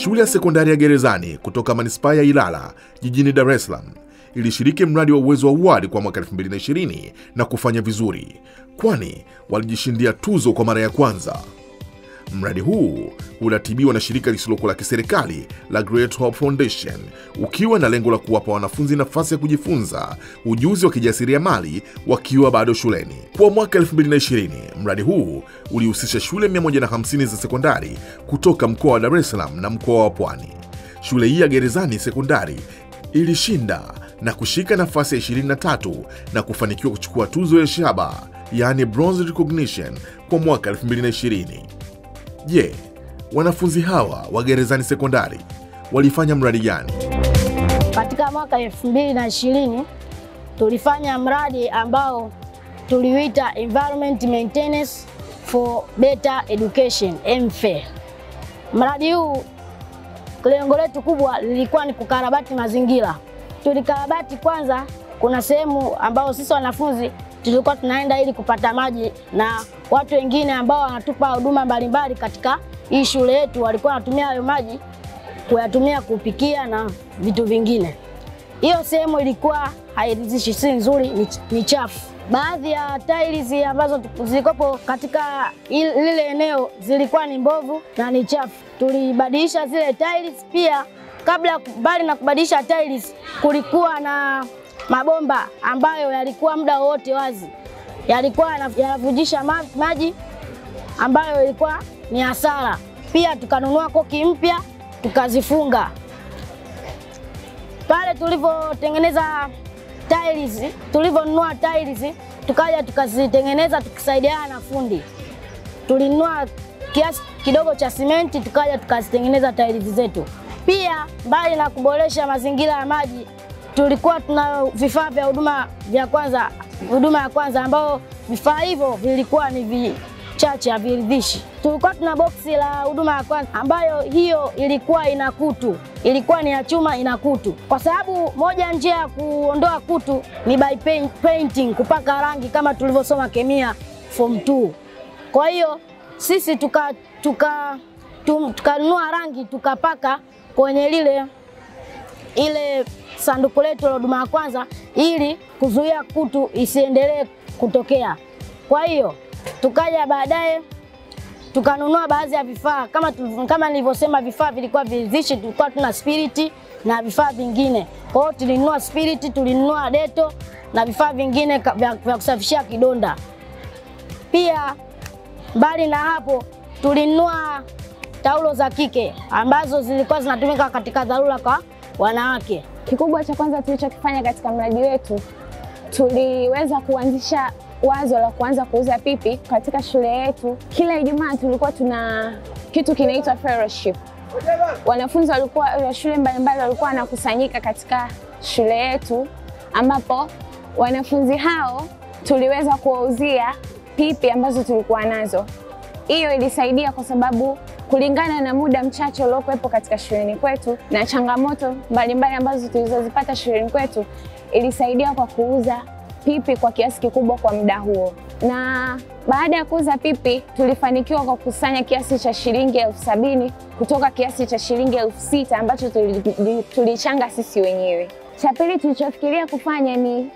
Shule ya sekondari ya Gerezani kutoka manispaa ya Ilala jijini Dar es Salaam ilishiriki mradi wa uwezo wa uwali kwa mwaka 2020 na kufanya vizuri, kwani walijishindia tuzo kwa mara ya kwanza. Mradi huu unatibiwa na shirika lisilokuwa la kiserikali la Great Hope Foundation ukiwa na lengo la kuwapa wanafunzi nafasi ya kujifunza ujuzi wa kijasiriamali wakiwa bado shuleni. Kwa mwaka 2020, mradi huu ulihusisha shule 150 za sekondari kutoka mkoa wa Dar es Salaam na mkoa wa Pwani. Shule hii ya Gerezani Sekondari ilishinda na kushika nafasi ya 23 na kufanikiwa kuchukua tuzo ya shaba, yaani bronze recognition kwa mwaka 2020. Je, wanafunzi hawa wa Gerezani Sekondari walifanya mradi gani? Katika mwaka 2020 tulifanya mradi ambao tuliuita Environment Maintenance for Better Education MFE. Mradi huu lengo letu kubwa lilikuwa ni kukarabati mazingira. Tulikarabati kwanza, kuna sehemu ambao sisi wanafunzi tulikuwa tunaenda ili kupata maji na watu wengine ambao wanatupa huduma mbalimbali katika hii shule yetu walikuwa wanatumia hayo maji kuyatumia kupikia na vitu vingine. Hiyo sehemu ilikuwa hairidhishi, si nzuri, ni, ni chafu. Baadhi ya tiles ambazo zilikopo katika il- lile eneo zilikuwa ni mbovu na ni chafu. Tulibadilisha zile tiles. Pia kabla, mbali na kubadilisha tiles, kulikuwa na mabomba ambayo yalikuwa muda wowote wazi, yalikuwa yana- yanavujisha ma- maji ambayo ilikuwa ni hasara. Pia tukanunua koki mpya tukazifunga pale tulivyotengeneza tiles, tulivyonunua tiles tukaja tukazitengeneza tukisaidiana na fundi. Tulinunua kiasi kidogo cha simenti tukaja tukazitengeneza tiles zetu. Pia mbali na kuboresha mazingira ya maji, tulikuwa tuna vifaa vya huduma vya kwanza, huduma ya kwanza ambao vifaa hivyo vilikuwa ni vichache, haviridhishi. Tulikuwa tuna boksi la huduma ya kwanza ambayo hiyo ilikuwa ina kutu, ilikuwa ni ya chuma ina kutu, kwa sababu moja njia ya kuondoa kutu ni by paint, painting, kupaka rangi kama tulivyosoma kemia form 2. Kwa hiyo sisi tuka tuka tum- tukanunua rangi tukapaka kwenye lile ile sanduku letu la huduma ya kwanza ili kuzuia kutu isiendelee kutokea. Kwa hiyo tukaja baadaye tukanunua baadhi ya vifaa kama, tu- kama nilivyosema, vifaa vilikuwa viridhishi, tulikuwa tuna spiriti na vifaa vingine. Kwa hiyo tulinunua spiriti, tulinunua deto na vifaa vingine ka- vya, vya kusafishia kidonda. Pia mbali na hapo tulinunua taulo za kike ambazo zilikuwa zinatumika katika dharura kwa wanawake. Kikubwa cha kwanza tulichokifanya katika mradi wetu, tuliweza kuanzisha wazo la kuanza kuuza pipi katika shule yetu. Kila Ijumaa tulikuwa tuna kitu kinaitwa fellowship. Wanafunzi walikuwa wa shule mbalimbali walikuwa wanakusanyika katika shule yetu, ambapo wanafunzi hao tuliweza kuwauzia pipi ambazo tulikuwa nazo. Hiyo ilisaidia kwa sababu kulingana na muda mchache uliokuwepo katika shuleni kwetu na changamoto mbalimbali ambazo tulizozipata shuleni kwetu, ilisaidia kwa kuuza pipi kwa kiasi kikubwa kwa muda huo. Na baada ya kuuza pipi, tulifanikiwa kwa kukusanya kiasi cha shilingi elfu sabini kutoka kiasi cha shilingi elfu sita ambacho tuli- tulichanga sisi wenyewe. Cha pili tulichofikiria kufanya ni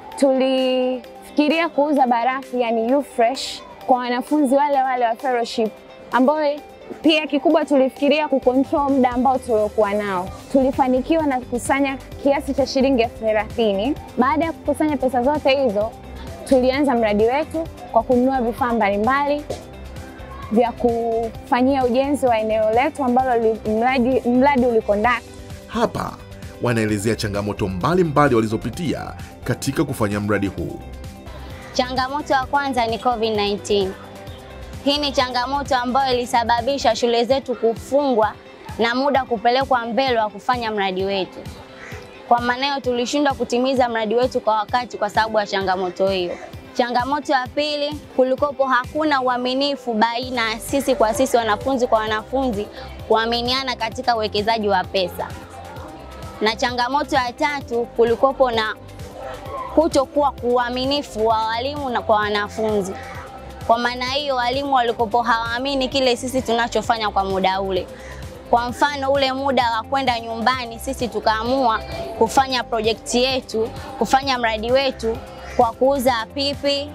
tulifikiria kuuza barafu yani U-Fresh kwa wanafunzi wale wale wa fellowship ambao pia kikubwa tulifikiria kucontrol muda ambao tuliokuwa nao. Tulifanikiwa na kukusanya kiasi cha shilingi elfu thelathini. Baada ya kukusanya pesa zote hizo, tulianza mradi wetu kwa kununua vifaa mbalimbali vya kufanyia ujenzi wa eneo letu ambalo li- mradi, mradi ulikondaka Hapa wanaelezea changamoto mbalimbali walizopitia katika kufanya mradi huu. Changamoto ya kwanza ni COVID-19. Hii ni changamoto ambayo ilisababisha shule zetu kufungwa na muda kupelekwa mbele wa kufanya mradi wetu. Kwa maana hiyo tulishindwa kutimiza mradi wetu kwa wakati kwa sababu ya changamoto hiyo. Changamoto ya pili, kulikopo hakuna uaminifu baina ya sisi kwa sisi, wanafunzi kwa wanafunzi, kuaminiana katika uwekezaji wa pesa. Na changamoto ya tatu, kulikopo na kutokuwa uaminifu wa walimu na kwa wanafunzi. Kwa maana hiyo walimu walikopo hawaamini kile sisi tunachofanya kwa muda ule. Kwa mfano ule muda wa kwenda nyumbani, sisi tukaamua kufanya projekti yetu, kufanya mradi wetu kwa kuuza pipi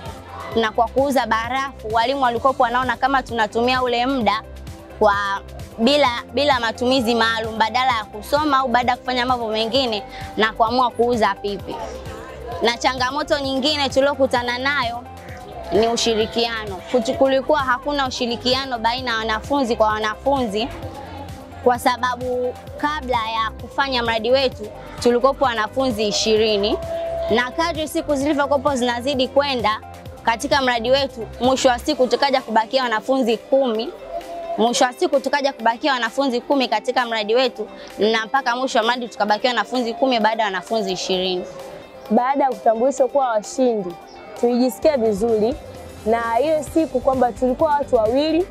na kwa kuuza barafu. Walimu walikuwa wanaona kama tunatumia ule muda kwa bila bila matumizi maalum, badala ya kusoma au baada ya kufanya mambo mengine, na kuamua kuuza pipi. Na changamoto nyingine tuliokutana nayo ni ushirikiano. Kutu- Kulikuwa hakuna ushirikiano baina ya wanafunzi kwa wanafunzi, kwa sababu kabla ya kufanya mradi wetu tulikuwepo wanafunzi ishirini na kadri siku zilivyokuwepo zinazidi kwenda katika mradi wetu, mwisho wa siku tukaja kubakia wanafunzi kumi mwisho wa siku tukaja kubakia wanafunzi kumi katika mradi wetu, na mpaka mwisho wa mradi tukabakia wanafunzi kumi baada ya wanafunzi ishirini. Baada ya kutambulishwa kuwa washindi, tulijisikia vizuri na hiyo siku kwamba tulikuwa watu wawili,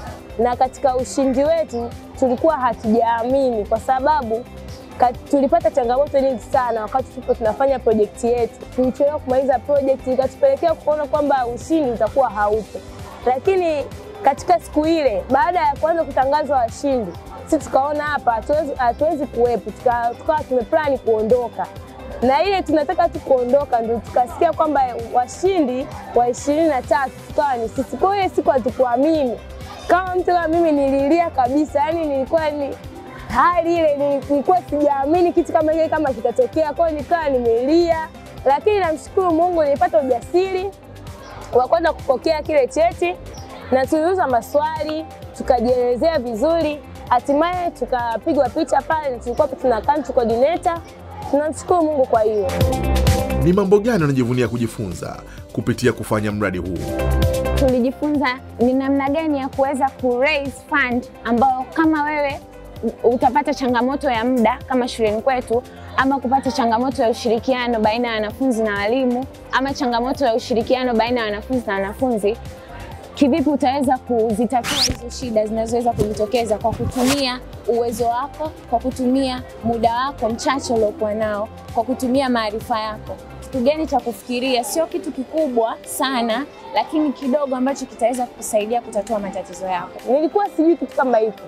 na katika ushindi wetu tulikuwa hatujaamini kwa sababu ka- tulipata changamoto nyingi sana wakati tulipo tunafanya projekti yetu. Tulichelewa kumaliza projekti, ikatupelekea kuona kwamba ushindi utakuwa haupo, lakini katika siku ile, baada ya kuanza kutangazwa washindi, sisi tukaona hapa hatuwezi hatuwezi kuwepo, tuka- tukawa tumeplani kuondoka na ile tunataka tu kuondoka, ndio tukasikia kwamba washindi wa ishirini na tatu tukawa ni sisi. Kwa hiyo ile siku hatukuamini, kama mtu kama mimi nililia kabisa, yani nilikuwa ni hali ile ni- nilikuwa sijaamini kitu kama kile kama kitatokea, kwa hiyo nikawa nimelia, lakini namshukuru Mungu nilipata ujasiri wa kwenda kupokea kile cheti na tuliuza maswali tukajielezea vizuri, hatimaye tukapigwa picha pale na tulikuwa tuna country coordinator. Tunamshukuru Mungu kwa hiyo. Ni mambo gani wanajivunia kujifunza kupitia kufanya mradi huu? tulijifunza ni namna gani ya kuweza ku raise fund ambayo kama wewe u- utapata changamoto ya muda kama shuleni kwetu ama kupata changamoto ya ushirikiano baina ya wanafunzi na walimu ama changamoto ya ushirikiano baina ya wanafunzi na wanafunzi kivipi utaweza kuzitatua hizo shida zinazoweza kujitokeza kwa kutumia uwezo wako, kwa kutumia muda wako mchache uliokuwa nao, kwa kutumia maarifa yako. Kitu gani cha kufikiria, sio kitu kikubwa sana, lakini kidogo ambacho kitaweza kukusaidia kutatua matatizo yako. Nilikuwa sijui kitu kama hiko,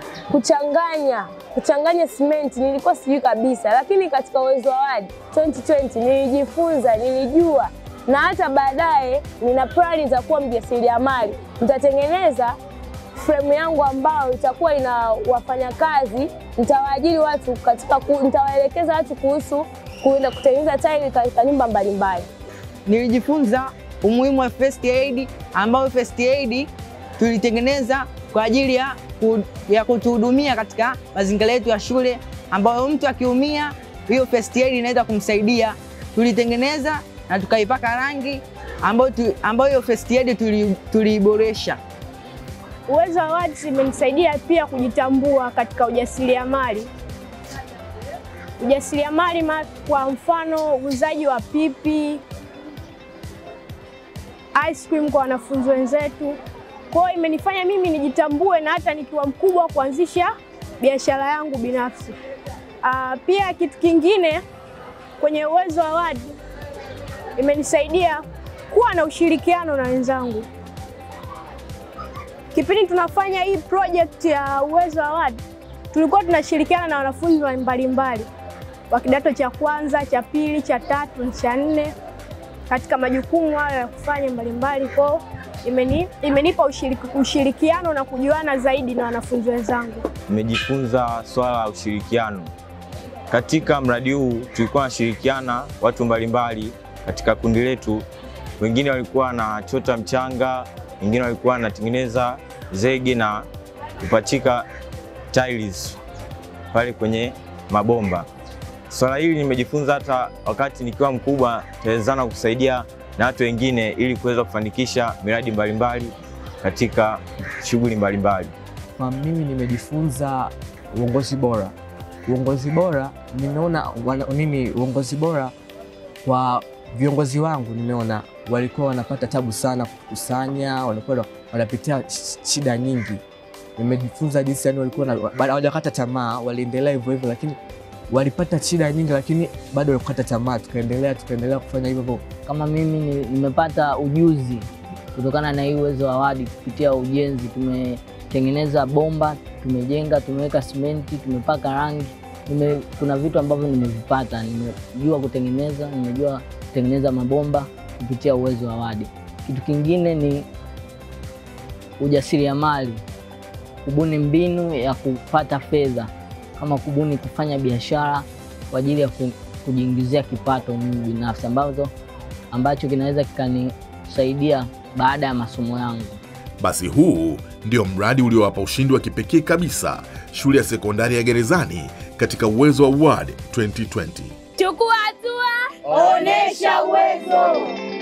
kuchanganya kuchanganya simenti nilikuwa sijui kabisa, lakini katika uwezo wa wadi 2020 nilijifunza, nilijua na hata baadaye nina plani za kuwa mjasiriamali. Nitatengeneza fremu yangu ambayo itakuwa ina wafanyakazi, nitawaajiri watu katika ku, nitawaelekeza watu kuhusu kuenda kutengeneza tairi katika nyumba mbalimbali. nilijifunza umuhimu wa first aid ambayo first aid tulitengeneza kwa ajili ya, ku, ya kutuhudumia katika mazingira yetu ya shule, ambayo mtu akiumia, hiyo first aid inaweza kumsaidia. Tulitengeneza na tukaipaka rangi ambayo tu- ambayo hiyo first aid tuli- tuliiboresha. Uwezo wa Awards imenisaidia pia kujitambua katika ujasiriamali. Ujasiriamali ma- kwa mfano uuzaji wa pipi, ice cream kwa wanafunzi wenzetu. Kwa hiyo imenifanya mimi nijitambue na hata nikiwa mkubwa kuanzisha biashara yangu binafsi. Ah, pia kitu kingine kwenye Uwezo wa Awards imenisaidia kuwa na ushirikiano na wenzangu. Kipindi tunafanya hii project ya Uwezo Award, tulikuwa tunashirikiana na wanafunzi wa mbalimbali wa kidato cha kwanza, cha pili, cha tatu na cha nne katika majukumu hayo ya kufanya mbalimbali. Kwao imeni, imenipa ushiriki, ushirikiano na kujuana zaidi na wanafunzi wenzangu. Nimejifunza swala la ushirikiano. Katika mradi huu tulikuwa nashirikiana watu mbalimbali katika kundi letu. Wengine walikuwa wanachota mchanga, wengine walikuwa wanatengeneza zege na kupachika tiles pale kwenye mabomba. Swala hili nimejifunza hata wakati nikiwa mkubwa, tawezana kusaidia na watu wengine ili kuweza kufanikisha miradi mbalimbali katika shughuli mbalimbali. Kwa mimi nimejifunza uongozi bora. Uongozi bora nimeona wana- mimi uongozi bora kwa viongozi wangu nimeona walikuwa wanapata tabu sana kukusanya, walikuwa wanapitia sh- shida nyingi. Nimejifunza jinsi yani walikuwa na- ba- hawajakata tamaa, waliendelea hivyo hivyo, lakini walipata shida nyingi, lakini bado walikata tamaa. Tukaendelea tukaendelea kufanya hivyo hivyo. Kama mimi ni- nimepata ujuzi kutokana na hii Uwezo wa Award kupitia ujenzi. Tumetengeneza bomba, tumejenga, tumeweka simenti, tumepaka rangi. Nime, kuna vitu ambavyo nimevipata, nimejua kutengeneza, nimejua kutengeneza mabomba kupitia uwezo wa wadi. Kitu kingine ni ujasiriamali, kubuni mbinu ya kupata fedha, kama kubuni kufanya biashara kwa ajili ya ku- kujiingizia kipato mimi binafsi, ambazo ambacho kinaweza kikanisaidia baada ya masomo yangu. Basi huu ndio mradi uliowapa ushindi wa kipekee kabisa shule ya sekondari ya Gerezani katika Uwezo Award 2020. Chukua hatua, Onesha uwezo.